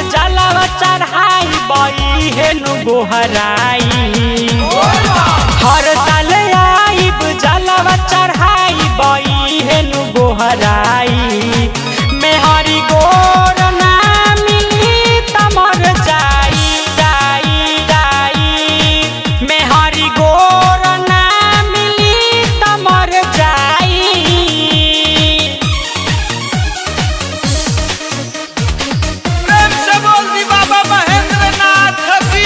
जलवा चढ़ाई बई हेनु गोहराई हर साल आइब जलवा चढ़ाई बई हेनु गोहराई मेहरी गोर ना मिली तमर जाई जाई जाई मेहरी गोर ना मिली तमर जाई प्रेम से बोल दी बाबा महेंद्र नाथ की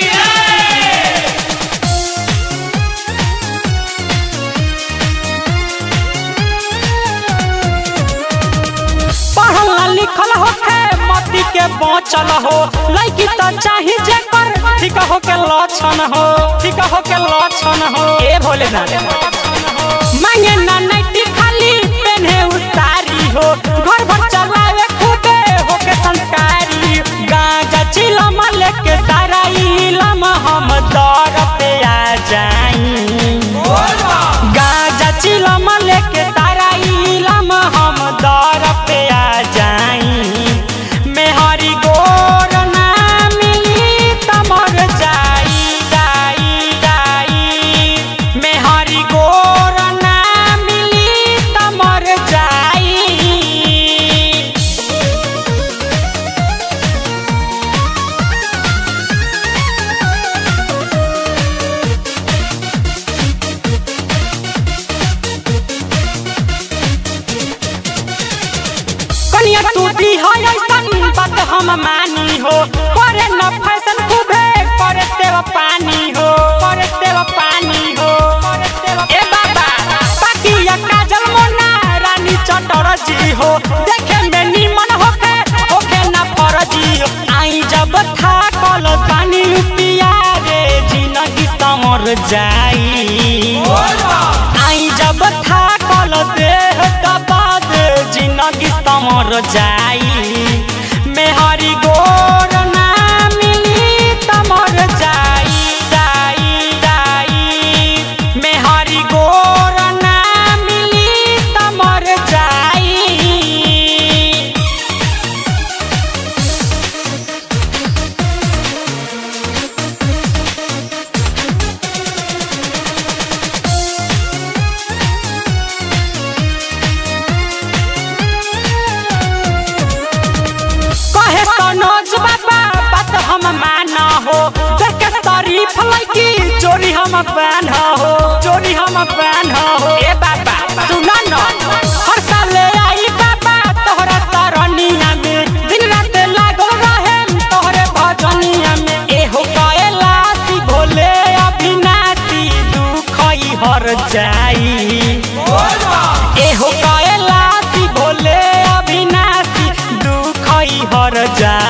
पढ़ल लिखल होखे मती के बचल हो लड़की तो चाही जेकर ठीक हो के लक्षण हो ठीक हो के लक्षण हो ए भोले ना मांगे ना नैटी खाली पेन्हे उतारी हो घर भर चलावे खूबे हो के संस्कारी गांजा चिलम लेके सारा इलम हम दर पे आ जाई गाजा चिलम लेके तारा इलम हम दर पे आ जाई मेहरी गोर ना मिली तमर जाई जाई जाई मेहरी गोर ना मिली तमर जाई कनिया टूटी है ऐसन बात हम मानी हो करे न फैशन खूबे करे तेरा पानी हो करे तेरा पानी हो ए बाबा पाकिया काजल मोना रानी चटर जी हो देखे में निमन होके होके ना फरजी हो आई जब था कल पानी पिया रे जिंदगी समर जाई आई जब था कल देह दबाद जिंदगी समर जाई मेहरी गोर ना मिली तमर जाई जाई जाई मेहरी गोर ना मिली तमर जाई कहे सनोज बाबा बात हम माना हो देख के तारीफ लगी चोरी हम पहन हो चोरी हम पहन हो ए बाबा सुना न हर साल आई बाबा तोहरा तरनिया में दिन रात लागल रहे तोहरे भजनिया में एहो कैलासी भोले अभिनाशी दुख ही हर जाई एहो कैलासी भोले अविनाशी दुख ही हर जा